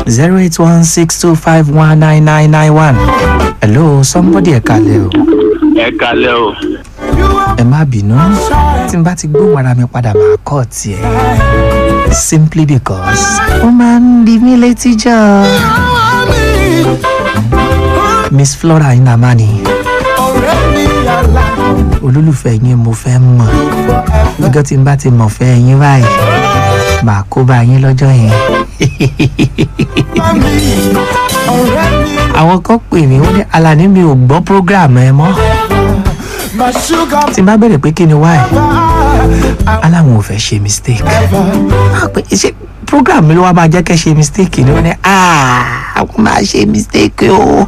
zero eight one six two five one nine nine nine one. hello somebody ẹ kalẹ̀ o ẹ kalẹ o ẹ má bínú tí n bá ti gbóhùn ara mi padà máa kọ́ tiẹ̀ simply because ó máa ń di mí létí jọ. miss flora inamani olólùfẹ́ yín mo fẹ́ mọ̀ nígbà tí n bá ti mọ̀ fẹ́ yín báyìí màá kó bá yín lọ́jọ́ yẹn. àwọn kan pè mí wọ́n ní alani mi ò gbọ́ program ẹ mọ́ tí n bá bẹ̀rẹ̀ pé kí ni why aláwọn ò fẹ́ ṣe mistake Ah, pé ṣé program mi ló wá máa jẹ́ kẹ́ ṣe mistake ni wọ́n ní "Ah, àwọn máa ṣe mistake o.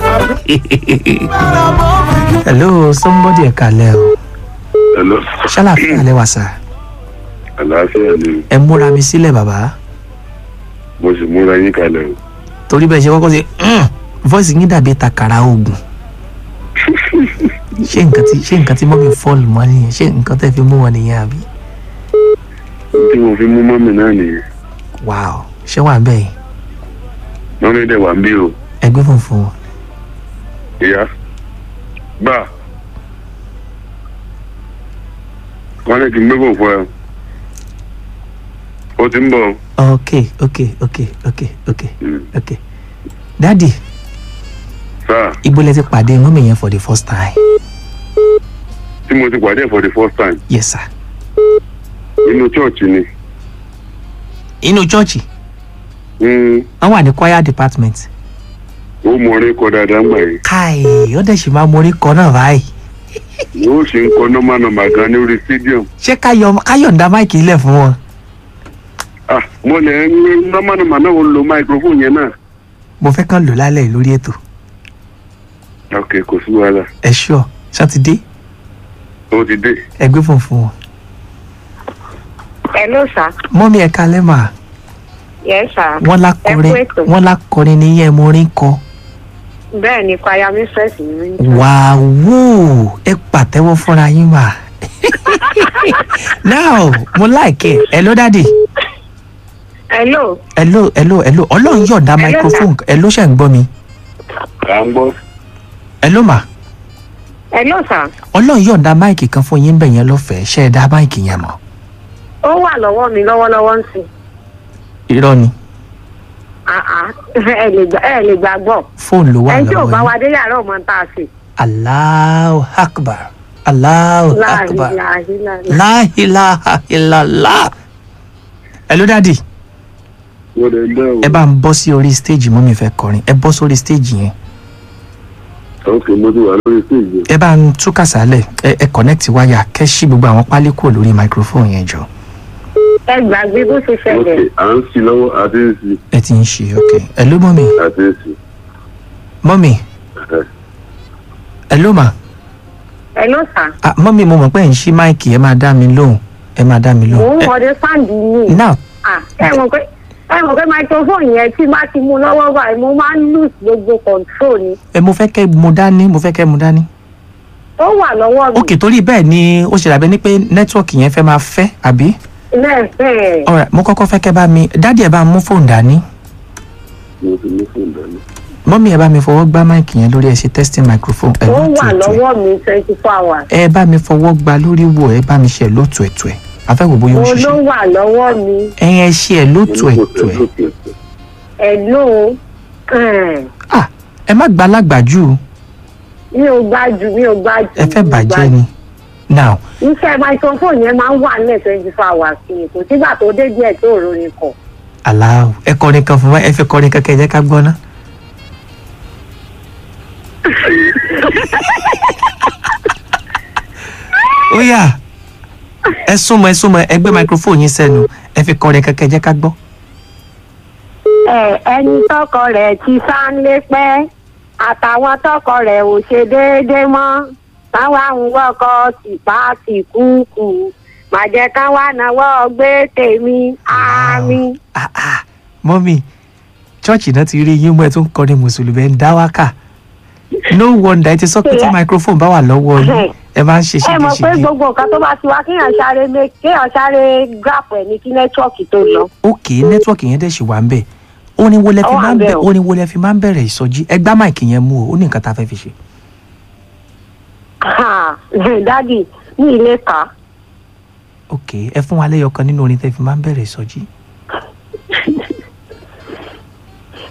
hello somebody ẹ kalẹ̀ o hello ṣàlàfíà lẹ wà sà àlàáfíà ni ẹ múra mi sílẹ̀ bàbá mo sì múra yín kalẹ o torí bẹ́ẹ̀ ṣe kọ́kọ́ ṣe "Mm", voice yín dàbí takara oògùn ṣé nǹkan tí ṣé nǹkan tí mọ́mí fọ́ọ̀lù mọ́ nìyẹn ṣé nǹkan tẹ́ fi mú wọn nìyẹn àbí tí mo fi mú mọ́mì náà nìyẹn wow ṣé wà bẹ́ẹ̀ mọ́mì dẹ̀ wà ń bí o ẹgbẹ́ funfun wọn. ìyá gbà wọ́n ní kí n gbé bò fún ẹ o ti ń bọ̀ ok ok ok ok ok Mm. ok dadi sáà ibo lẹ ti pàdé mọ́mí yẹn for the first time tí mo ti pàdé ẹ̀ for the first time yes sir inú chọ́ọ̀chì ni inú chọ́ọ̀chì Mm, wọ́n wà ní choir department ó mọ orin kọ dáadáa ń gbà yìí káì ó dẹ̀ sì máa mórí kọ náà báyìí yóò ṣe ń kọ nọ́mà nọ́mà gan ní orí stadium ṣé káyọ̀ káyọ̀ǹda máìkì ilẹ̀ fún wọn ah mo lè ń nọ́mà nọ́mà náà ó lo microphone yẹn náà mo fẹ́ kàn lò lálẹ́ yìí lórí ètò ok kò sí wàhálà ẹ ṣọ́ sátidé ó ti dé ẹgbẹ́ funfun wọn. Hello, sir. mọ́mí ẹ̀ka lẹ́mà Yes, sir. wọ́n Ẹ lákọrin kú ètò. wọ́n lákọrin ní yẹn mo rí kọ. Bẹ́ẹ̀ ni choir mistress ni mí. wàá ẹ pàtẹ́wọ́ fúnra yín mà. now mo like ẹ ló dádì Hello. ẹ ló ẹ ló ẹ ló ọlọ́run yọ̀ǹda Hello, microphone ẹ ló ṣẹ̀ ń gbọ́ mi à ń gbọ́ ẹ ló mà Hello, sir. ọlọ́run yọ̀ǹda máìkì kan fún yín bẹ̀ yẹn lọ́fẹ̀ẹ́ ṣe é dá máìkì yẹn mọ̀ Ó wà lọ́wọ́ mi lọ́wọ́lọ́wọ́ ń sìn. irọ́ ni Ah, ah. Ẹ lè gbà- ẹ lè gbàgbọ́. fóònù ló wà Ẹni tí ò bá lọ́wọ́ wa yín dé yàrá ọmọ tá a sè. Allahu akbar Allahu akbar Láàhìláhìláhìlá. la ilaha illallah ẹ ló dádì wọ́n lè dẹ́ o ẹ bá ń bọ́ sí orí stage mọ́ mi fẹ́ kọrin ẹ bọ́ sórí stage yẹn ok mo ti wà lórí stage ẹ bá ń tú kàsálẹ̀ ẹ ẹ connect wáyà kẹ́ ṣí gbogbo àwọn pálí kúrò lórí microphone yẹn jọ Ẹ gbàgbé bó ṣe ok ṣẹlẹ̀. à ń sí lọ́wọ́ àti ń sí ẹ ti ń ṣe ok ẹ ló mọ́ mi àti ń sí mọ́ mi ẹ ló mà Hello, sir. ah mọ́ mi mo mọ̀ pé ẹ̀ ń ṣí máìkì ẹ máa dá mi lóhùn ẹ máa dá mi Mò lóhùn ń ẹ wọlé sáǹdì yìí. now Ah, Ẹ mọ̀ pé ẹ mọ̀ pé microphone yẹn tí bá ti mú lọ́wọ́ báyìí mo máa ń lose gbogbo control ni. ẹ mo fẹ́ kẹ́ mu dání mo fẹ́ kẹ́ mu dání Ó wà lọ́wọ́ mi. ok torí bẹ́ẹ̀ ni ó ṣe dàbẹ́ ni pé nẹ́tíwọ̀kì yẹn fẹ́ máa fẹ́ àbí Lẹ́ẹ̀fẹ̀. alright mo kọ́kọ́ fẹ́ kẹ́ bá mi dádì ẹ bá mú fóònù dání mo ti mú fóònù dání mọ́mí ẹ bá mi fọwọ́ gbá máìkì yẹn lórí ẹ ṣe testing microphone ẹ Ó wà lótú ẹ̀tù ẹ̀ lọ́wọ́ mi twenty four hours. ẹ bá mi fọwọ́ gbá lórí wò ẹ bá mi ṣe lótú ẹ̀tù ẹ̀ afẹ́wò bóyá ó Mo ló ṣiṣẹ́ wà lọ́wọ́ mi. ẹ̀yin ẹ ṣe ẹ lótú ẹ̀tù ẹ̀ Hello. ah ẹ má gba alágbàjú Mi ò gbájú mi ò gbájú. ẹ fẹ́ mi ò bàjẹ́ gbájú. ni now Iṣẹ́ microphone yẹn máa ń wà nílẹ̀ twenty four hours ni kò sígbà tó dé díẹ̀ tó ròyìn kọ̀. aláwọ ẹ kọrin kan fún wa ẹ fẹ́ kọrin kankan ẹ jẹ́ ká gbọ́ ná. ó yá ẹ súnmọ́ ẹ súnmọ́ ẹ gbé microphone yín sẹ́nu ẹ fi kọrin kankan ẹ jẹ́ ká gbọ́. Ẹ ẹni tọkọ rẹ̀ ti sáńlé pẹ́ àtàwọn tọkọ rẹ̀ ò ṣe déédéé mọ́ táwa ń wọkọ tìpá tìkúùkù màjẹ́ ká wá náwó gbé tèmi àmì. Ah, ah, mọ́mí chọ́ọ̀chì náà ti rí yín mú ẹ tó ń kọrin mùsùlùmí ẹ ń dá wákà no wonder ẹ ti sọ pé tí microphone bá wà lọ́wọ́ yín ẹ máa ń ṣe ẹ mọ̀ pé ṣégeṣége gbogbo nǹkan tó bá ti wá kéèyàn sáré mé kéèyàn sáré grap ẹ̀ ní kí nẹ́tíwọ̀kì tó lọ. ókè nẹ́tíwọ̀kì yẹn dẹ̀ ṣì wà ń bẹ̀ orin wo lẹ fi Ó wà máa ń bẹ bẹ́ẹ̀ o. orin wo lẹ fi máa ń bẹ̀rẹ̀ ìsọjí ẹ gbá máìkì yẹn mú o ó ní nǹkan tá a fẹ́ fi ṣe. Ha, dádì ní ilé kà ok ẹ fún wa lẹ́yọ̀ kan nínú orin tẹ́ fi máa ń bẹ̀rẹ̀ ìsọjí.